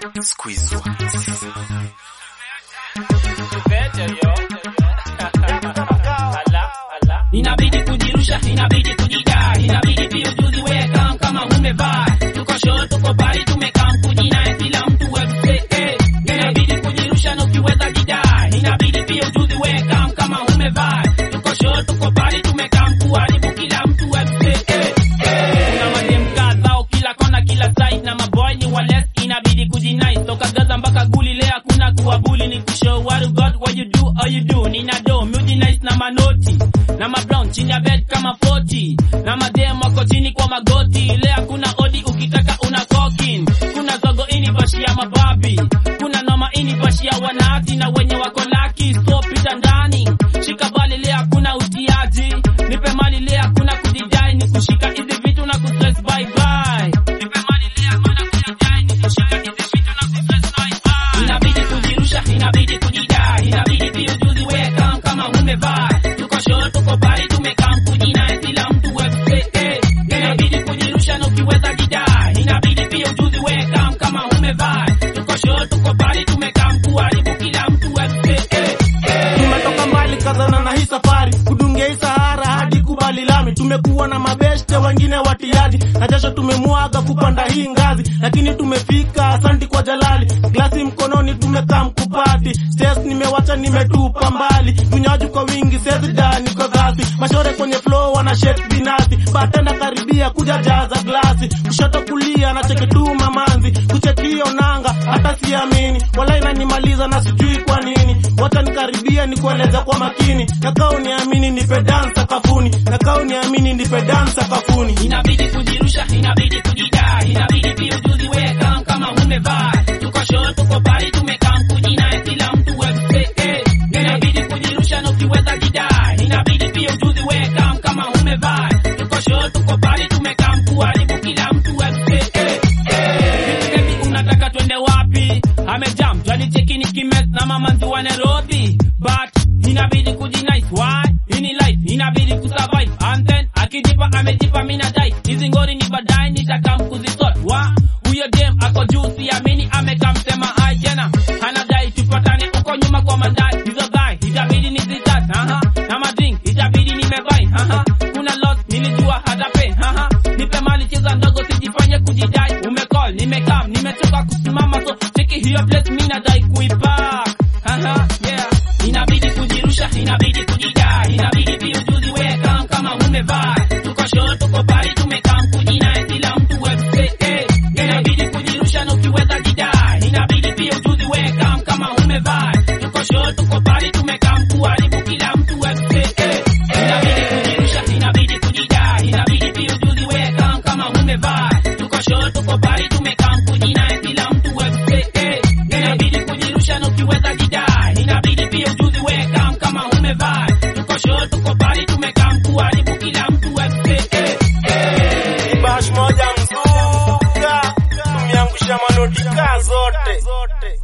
Squeeze Inabidi kujirusha, inabidi kujidai, inabidi pia ujuzi weka kama umevaa. Tuko show, tuko bali, tumekaa kujinai, kila mtu webse, eh. Inabidi kujirusha na ukiweza jidai, inabidi pia ujuzi weka kama umevaa. Tuko show, tuko bali, tumekaa kuharibu kila mtu webse, eh. Kuna madem kadhao kila kona, kila side na maboy ni wales, inabidi kujinai. Toka Gaza mpaka Guli, leo hakuna kuwabuli, ni kushow what you got, what you do, how you do. Nina do, mudi nice na manoti na mabrown chini ya bed kama 40 na madem wako chini kwa magoti. Leo hakuna odi, ukitaka una kokin. Kuna zogo ini bashi ya mababi, kuna noma ini bashi ya wanati na wenye wako laki. So pita ndani, shika bali, leo hakuna utiaji. Nipe mali, leo hakuna kujidai, ni kushika hizi vitu na kustress bye bye. Nipe mali, leo hakuna kujidai, ni kushika hizi vitu na kustress bye bye. Inabidi kujirusha, inabidi kujidai, inabidi pia ujuzi weka kama umevaa. Tuko show, tuko bali, tumekaa kujinai, kila mtu webse, eh. Inabidi kujirusha na ukiweza jidai, inabidi pia ujuzi weka kama umevaa. Tuko show, tuko bali, tumekaa kuharibu kila mtu webse, eh. tumetoka mbali kazana na hii safari kudungia hii sahara hadi kubali lami tumekuwa na mabeshte wengine watiaji na jasho tumemwaga kupanda hii ngazi lakini tumefika asanti kwa jalali glasi mkononi tumekaa mkupati stes nimewacha nimetupa mbali vinywaji kwa wingi sezida niko dhasi mashore kwenye flow wana shake binasi batenda karibia kuja jaza glasi kushoto kulia na cheki tu mamanzi kuchekio nanga hata siamini wala inanimaliza na sijui kwa nini wacha nikaribia nikueleza kwa makini nakao niamini nipe dance sakafuni nakao niamini nipe dance sakafuni Inabidi kujirusha, inabidi kujidai, inabidi pia ujuzi weka kama umevaa. Tuko show, tuko bali, tumekaa kujinai, kila mtu webse, eh. Inabidi kujirusha na ukiweza jidai, inabidi pia ujuzi weka kama umevaa. Tuko show, tuko bali, tumekaa kuharibu kila mtu webse, eh. Baby, unataka twende wapi? Amejam, twalicheki ni kimes na mamanzi wa Nairobi. But inabidi kujinice, why? Ini life, inabidi kusurvive. And then akijipa amejipa mina dai. Hizi ngori ni baadaye nitakam kuzisort. Wa huyo dem ako juu siamini amekaa msema hai jana. Anadai tupatane uko nyuma kwa mandai. Hizo guy itabidi nizitat. Aha. Na madrink itabidi nimebai. Aha. Kuna loss nilijua hata pay. Aha. Nipe mali cheza ndogo sijifanye kujidai. Umecall nimekam nimechoka kusimama so cheki hiyo place mimi nadai kuipa. Aha. Yeah. Inabidi kujirusha, inabidi kujidai, inabidi pia ujuzi weka kama umevaa. Tuko show, tuko bali, tumekaa kujinai, kila mtu webse, eh. Inabidi kujirusha na ukiweza jidai, inabidi pia ujuzi weka kama umevaa. Tuko show, tuko bali, tumekaa kuharibu kila mtu webse, eh. Inabidi kujirusha, inabidi kujidai, inabidi pia ujuzi weka kama umevaa. Tuko show, tuko bali, tumekaa kujinai, kila mtu webse, eh. Inabidi kujirusha na ukiweza jidai, inabidi pia ujuzi weka kama umevaa. Tuko show, tuko bali, tumekaa kuharibu kila mtu webse, eh. bash moja mzuka tumeangusha manotika zote